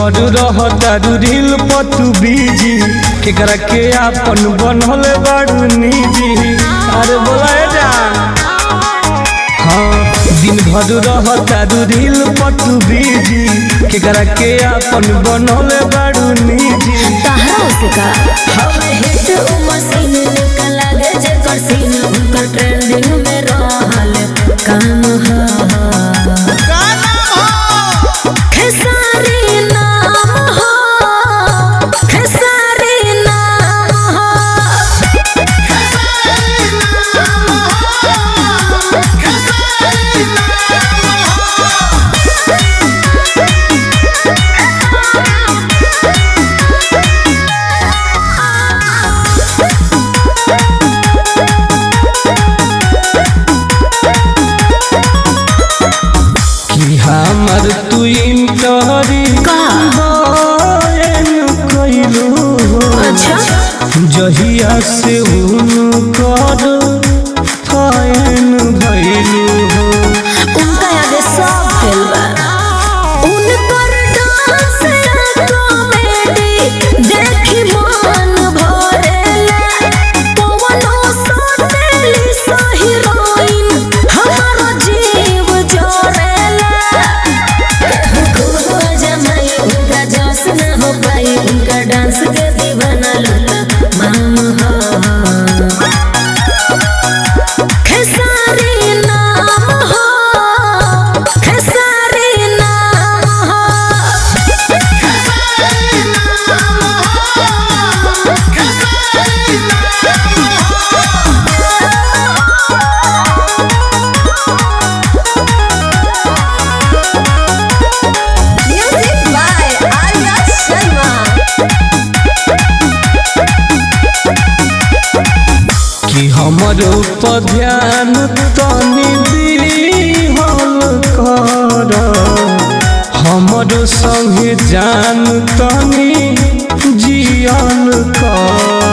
भर रह तारू रील पतू बीजी केकरा के आपन बनल बाड़ू निजी अरे बोला जान हाँ दिन भर रह तारू रील पतू बीजी केकरा के आपन बनल बाड़ू निजी तहरा से का हमें हिट उ मशीन निकल लागे जेकर सीन उनकर ट्रेंडिंग में रहल काम ह खेसारी नाम हो खेसारी नाम हो कि हमर तू इंटरी का? कैलू अच्छा जहिया से उनकर फैन भैलू हो उनका आगे सब फेल बा उनकर डांस कॉमेडी देखी मन भरेला पवनो सतेली सा हीरोइन हमारो जीव जोरेला केहू जमाई उनका जोश न हो पाई उनका डांस के दीवाना लूटा माम हो खेसारी नाम हो खेसारी नाम हो म्यूजिक बाय आर्या शर्मा कि हमर ऊपर ध्यान तनी दिहल कर हमर संगे जान तनी जियल कर